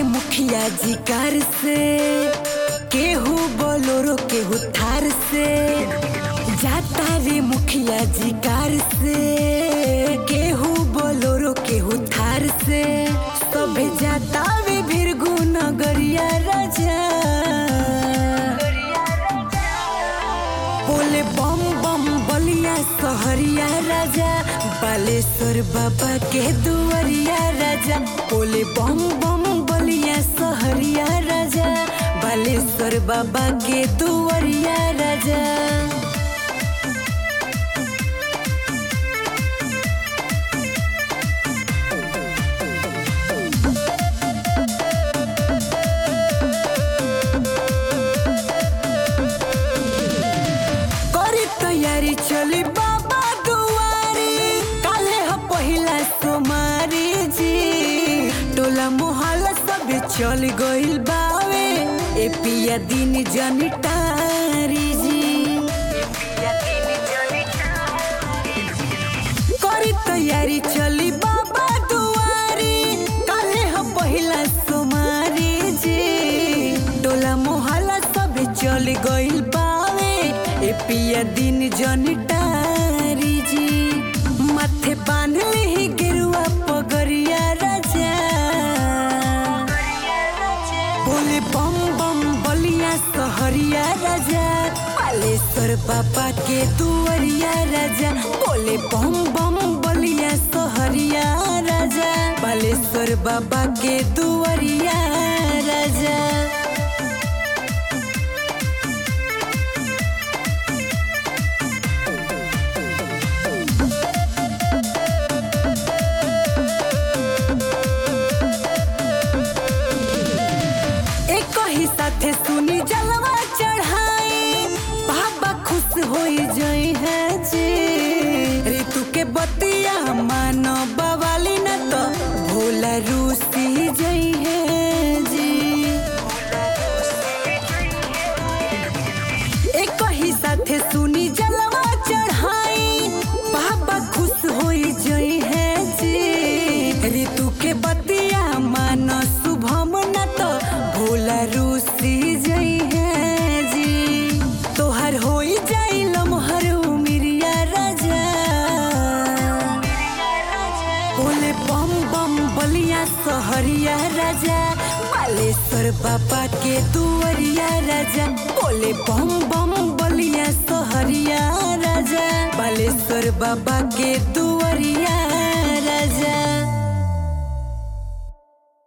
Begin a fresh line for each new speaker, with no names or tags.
मुखिया जी कार से केहू बोलोरो केहू थार से जाता रे मुखिया जी कार से केहू बोलोरो केहू थार से सभे जाता वे भीरगु नगरिया राजा बोले बम बम बलिया सहरिया राजा बालेश्वर बाबा के दुआरिया राजा बोले बम बम बलिया सहरिया राजा बालेश्वर बाबा के दुआरिया राजा करी तैयारी चली बाबा दुआरी काले ह पहिला सोमारी जी टोला मोहल्ला सब चल गइल बावे ए पिया दिन जनिटारी जी करी तैयारी चली बाबा दुआरी काले ह पहिला सोमारी जी टोला मोहल्ला सब चल गइल बावे ए पिया दिन जनिटारी जी माथे बांध ली गिरुआ पगरिया राजा बोले बम बम बलिया सहरिया राजा बालेश्वर बाबा के दुआरिया राजा बोले बम बम बलिया सहरिया राजा बालेश्वर बाबा के दुआरिया राजा एक ही साथे सुनी जलवा चढ़ाई बाबा खुश होई जई है जी ऋतु के बतिया मानो बवाली न तो भोला रूसी जई है जी एक ही साथे सुनी जलवा चढ़ाई बाबा खुश होई जई है जी ऋतु के बतिया मानो शुभम न तो भोला रूसी जई है जी तोहर होई जाई लमहर उमिरिया राजा बोले बम बम बलिया सहरिया राजा बालेश्वर बाबा के दुआरिया राजा बोले बम बम बलिया सहरिया राजा बालेश्वर बाबा के दु